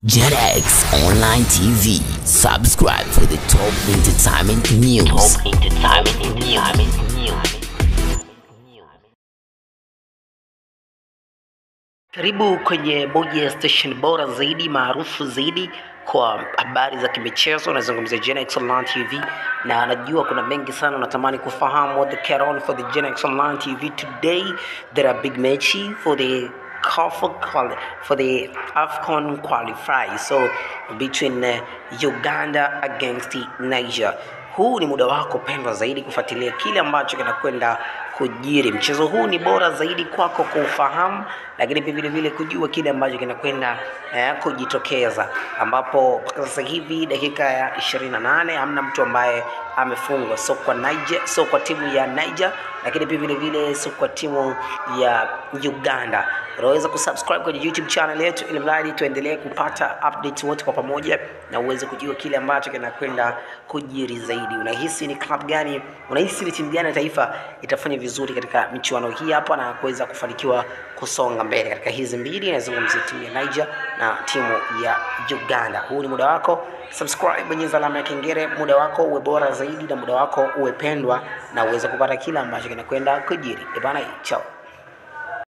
JetX Online TV. Subscribe for the top entertainment news. Top entertainment news. Karibu kwenye moja ya station bora zaidi maarufu zaidi kwa habari za kimichezo. Nazungumzia Genex Online TV, na najua kuna mengi sana unatamani kufahamu what the carry on for the Genex Online TV today. There are big match for the CAF quali- for the AFCON qualify so between uh, Uganda against Niger. Huu ni muda wako pendwa zaidi kufuatilia kile ambacho kinakwenda kujiri. Mchezo huu ni bora zaidi kwako kuufahamu, lakini pia vile vile kujua kile ambacho kinakwenda eh, kujitokeza, ambapo mpaka sasa hivi dakika ya 28 hamna mtu ambaye amefungwa, sio kwa Niger, sio kwa timu ya Niger, lakini pia vile vile sio kwa timu ya Uganda. Unaweza kusubscribe kwenye YouTube channel yetu ili mradi tuendelee kupata update wote kwa pamoja na uweze kujua kile ambacho kinakwenda kujiri zaidi. Unahisi ni club gani, unahisi ni timu gani ya taifa itafanya vizuri katika michuano hii hapa na kuweza kufanikiwa kusonga mbele katika hizi mbili? Nazungumzia timu ya Niger na timu ya Uganda. Huu ni muda wako, subscribe, bonyeza alama ya kengele, muda wako uwe bora zaidi na muda wako uwe pendwa na uweze kupata kila ambacho kinakwenda kujiri. Ebana, chao.